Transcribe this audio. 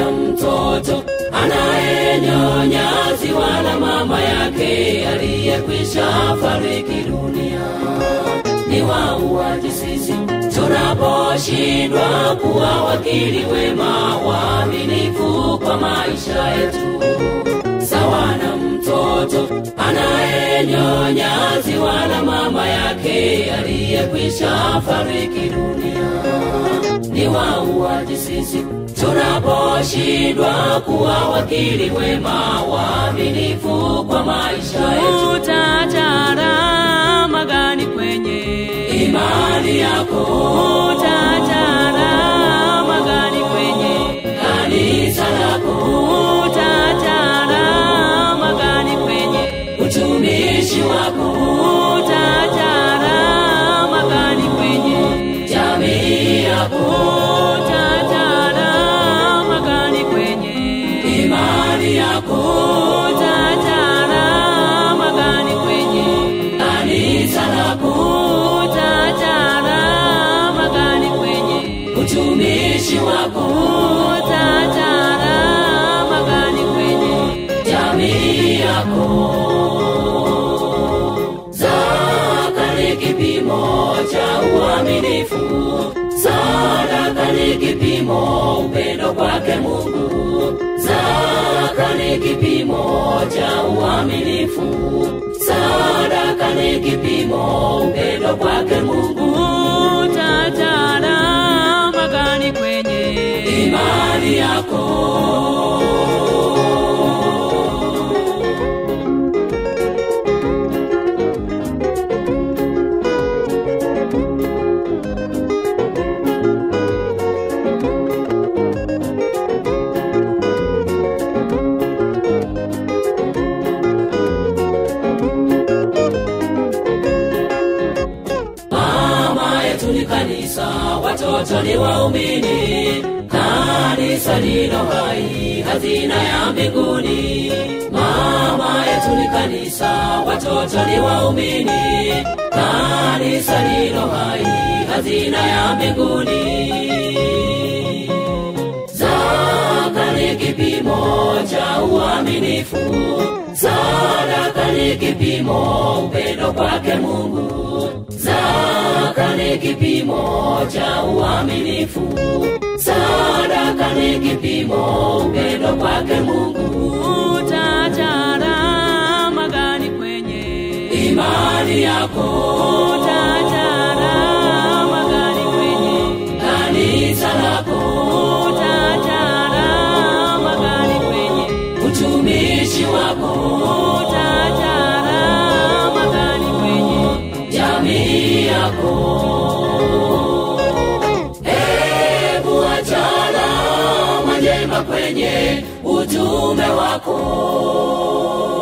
na mtoto anayenyonya ziwa la mama yake aliyekwisha fariki dunia. Ni wauaji sisi tunaposhindwa kuwa wakili wema waaminifu kwa maisha yetu, sawa na mtoto anayenyonya ziwa la mama yake aliyekwisha fariki dunia. Ni wauaji sisi tunaposhindwa kuwa wakili wema waaminifu kwa maisha yetu. Utatara magani kwenye Imani yako Utatara magani kwenye kanisa lako Utatara magani kwenye utumishi wako Utatara magani kwenye jamii yako Utatara magani kwenye imani yako Utatara magani kwenye kanisa lako Utatara magani kwenye utumishi wako Utatara magani kwenye jamii yako zaka ni kipimo cha uaminifu sadaka ni kipimo upendo kwake mungu zaka ni kipimo cha uaminifu sadaka ni kipimo upendo kwake mungu Utatara magani kwenye imani yako mama yetu ni kanisa watoto ni waumini kanisa lilo hai hazina ya mbinguni mama yetu ni kanisa watoto ni waumini kanisa lilo hai hazina ya mbinguni zaka ni kipimo cha uaminifu sadaka ni kipimo upendo kwake mungu zaka ni kipimo cha uaminifu sadaka ni kipimo upendo kwake mungu Utatara magani kwenye imani yako Utatara magani kwenye kanisa lako Utatara magani kwenye utumishi wako Utatara magani kwenye jamii yako hebu achana majema kwenye utume wako